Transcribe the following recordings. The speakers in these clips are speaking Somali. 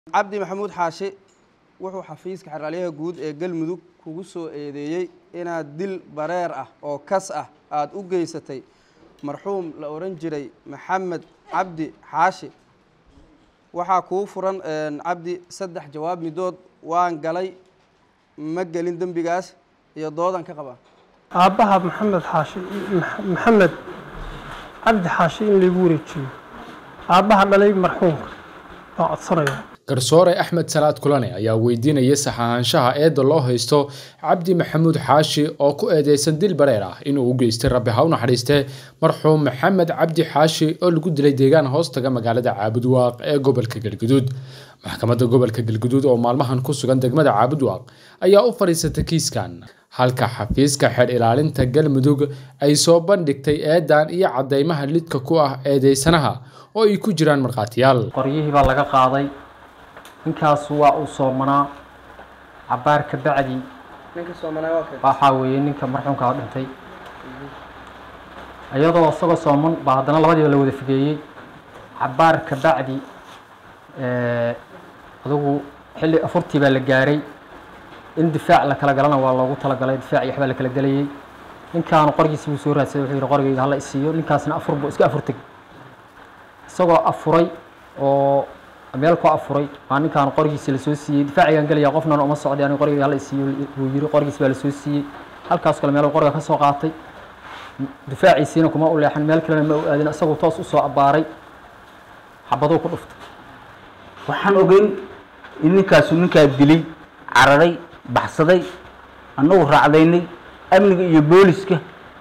cabdi maxamuud xaashi wuxuu xafiiska xeraalyaha guud ee galmudug kugu soo eedeeyey inaad dil bareer ah oo kas ah aada u geysatay marxuum la odhan jiray maxamed cabdi xaashi waxaa kuu furan cabdi saddex jawaab midood waan galay ma gelin dembigaas iyo doodan ka qabaa aabbaha maxamed xaashi maxamed cabdi xaashi in laygu wareejiyo aabbaha dhalay marxuumka baa codsanaya garsoore axmed salaad kulane ayaa weydiinaya sax ahaanshaha eedda loo haysto cabdi maxamuud xaashi oo ku eedeysan dil bareer ah inuu u geystay rabbi ha u naxariistee marxuum maxamed cabdi xaashi oo lagu dilay deegaan hoostaga magaalada caabudwaaq ee gobolka galguduud maxkamadda gobolka galguduud oo maalmahan ku sugan degmada caabudwaaq ayaa u fadhiisatay kiiskan halka xafiiska xeer ilaalinta galmudug ay soo bandhigtay eedan iyo caddeymaha lidka ku ah eedeysanaha oo ay ku jiraan markhaatiyaal qoryihii baa laga qaaday ninkaas waa uu soomanaa cabaar ka bacdi waxaa weeye ninka marxuumka oo dhintay iyadoo isagoo sooman baa haddana labadiiba la wada figeeyey cabaar ka bacdi adugu xilli afurtii baa la gaaray in difaac la kala galana waa loogu talagalay difaac iyo waxbaa la kala gelayay ninkaanu qorgiisi buu soo raadsaday wuxuu yihi qorgayga hala isiiyo ninkaasna afur buu iska afurtay isagoo afuray oo meel ku afuray waa ninkaan qorigiisi lasoo siiyey difaacigaan gelaya qofnan uma socday aniga qorigayga hala isiiyo buu yiri qorigiis baa lasoo siiyey halkaas kale meel qoriga ka soo qaatay difaaciisiina kuma u leexan meel kalena ma u aadin isagoo toos usoo abbaaray xabaduu ku dhuftay waxaan ogeyn in ninkaasu ninkaa dilay cararay baxsaday annagu raacdaynay amniga iyo booliska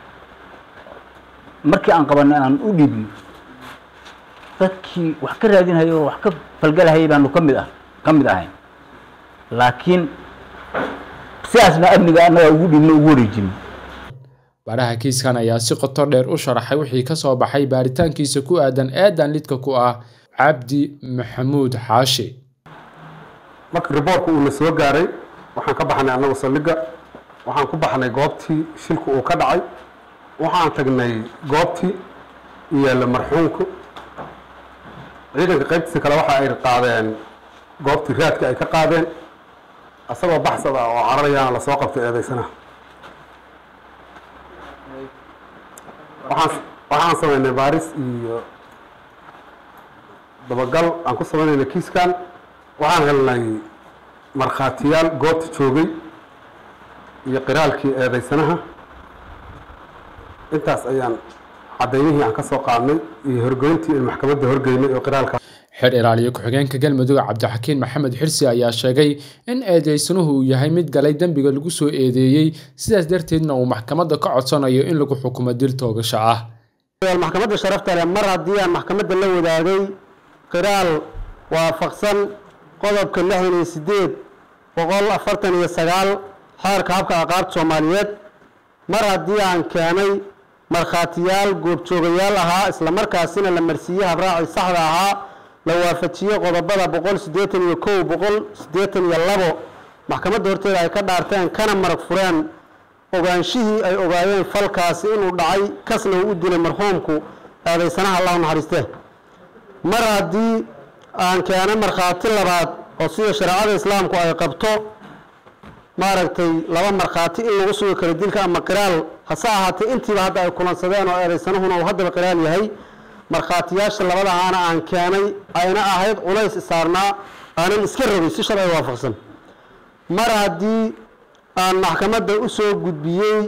markii aan qabanay aan u dhiibnay dadkii wax ka raadinhayay oo wax ka falgalahayay baanu ka mid ah ka mid ahayn laakiin sidaasna amniga annaga ugu dhiibno ugu wareejinay baaraha kiiskan ayaa si qoto dheer u sharaxay wixii ka soo baxay baaritaankiisa ku aadan eedan lidka ku ah cabdi maxamuud xaashi marka riboortka uuna soo gaaray waxaan ka baxnay annagu saldhigga waxaan ku baxnay goobtii shilku uu ka dhacay waxaan tagnay goobtii iyo marxuumku ciidanka qaybtiisa kale waxa ay qaadeen goobtii raadka ay ka qaadeen asagoo baxsad ah oo cararayaana lasoo qabtay eedeysanaha waxaan waxaan samaynay baaris iyo dabagal aan ku samaynayna kiiskan waxaan helnay markhaatiyaal goobta joogay iyo qiraalkii eedeysanaha intaas ayaan cadaymihii aan ka soo qaadnay iyo horgeyntii in maxkamadda horgeynay oo qiraalka xeer ilaaliye ku-xigeenka galmudug cabdixakiin maxamed xirsi ayaa sheegay in eedeysanuhu uu yahay mid galay dembiga lagu soo eedeeyey sidaas darteedna uu maxkamadda ka codsanayo in lagu xukumo dil toogasho ah maxkamadda sharafta leh mar haddii aan maxkamadda la wadaagay qiraal waafaqsan qodobka lixdan iyo sideed boqol afartan iyo sagaal xeerka habka aqaabta soomaaliyeed mar haddii aan keenay markhaatiyaal goobjoogayaal ahaa islamarkaasina la marsiiyey habraacii saxda ahaa la waafajiyey qodobada boqol siddeetan iyo kow boqol siddeetan iyo labo maxkamadda horteeda ay ka dhaarteen kana marag fureen ogaanshihii ay ogaayeen falkaasi inuu dhacay kasna uu u dilay marxuumku eedaysanaha allahu naxariistee mar haddii aan keenay markhaati labaad oo sida shareecada islaamku ay qabto maaragtay laba markhaati in lagu sugi karo dilka ama qiraal hase ahaatee intiiba hadda ay kulansadeen oo eedaysanahuna uu haddaba qiraal yahay markhaatiyaasha labadahaana aan keenay ayna ahayd culays isaarnaa aanan iska rogay si sharci waafaqsan mar haddii aan maxkamadda u soo gudbiyey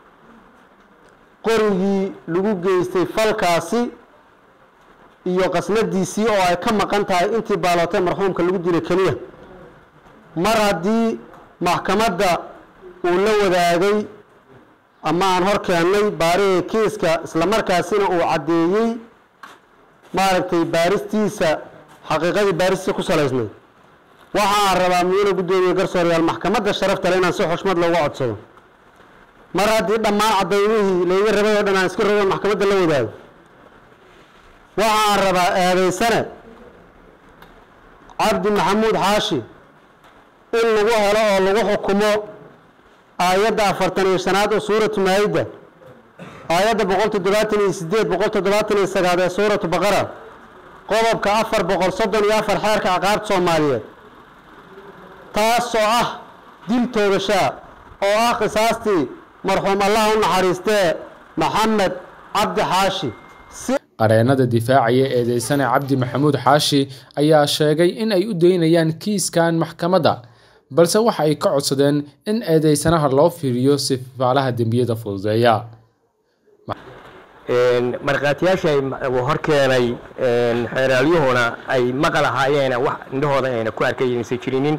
qorigii lagu geystay falkaasi iyo qasnadiisii oo ay ka maqan tahay intii baalootay marxuumka lagu dilay keliya mar haddii maxkamadda uu la wadaagay ama aan hor keennay baarihii kiiska islamarkaasina uu caddeeyey maaragtay baaristiisa xaqiiqadii baaristiisa ku salaysnayd waxa aan rabaa miyuuna guddoomiye garsoorayaal maxkamadda sharafta le inaan si xushmad looga codsado mar haddii dhammaan cadaymihii layga rabay oo dhan aan iska rogo maxkamadda la wadaago waxa aan rabaa eedaysane cabdi maxamuud xaashi in lagu helo oo lagu xukumo aayadda afartan iyo shanaad oo suuratu maayidda aayadda boqol toddobaatan iyo sideed boqol toddobaatan iyo sagaal ee suuratu baqara qodobka afar boqol soddon iyo afar xeerka ciqaabta soomaaliyeed taasoo ah dil toogashaa oo ah qisaastii marxuum allah u naxariistee maxamed cabdi xaashi si qareennada difaacaya eedeysane cabdi maxamuud xaashi ayaa sheegay in ay u daynayaan kiiskan maxkamadda balse waxa ay ka codsadeen in eedeysanaha loo fiiriyo sifaalaha dembiyada fududeeya markhaatiyaasha hor keenay xeeraalyuhuna ay maqal ahaayeena wax indhahooda ayna ku arkay aysan jirinin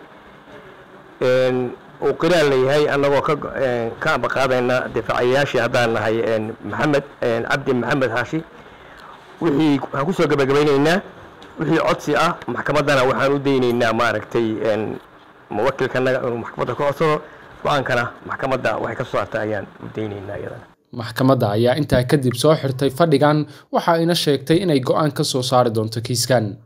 uu qiraal leeyahay annagoo ka ka ambaqaadayna difaacayaashii haddaan nahay maxamed cabdi maxamed xaashi wixii waxaan kusoo gabagabaynaynaa wixii codsi ah maxkamaddana waxaan u daynaynaa maaragtay muwakilkanaga inuu maxkamadda ka codsado go-aankana maxkamadda waxay ka soo saarta ayaan u daynaynaa iyadana maxkamadda ayaa intaa kadib soo xirtay fadhigan waxa ayna sheegtay inay go-aan ka soo saari doonto kiiskan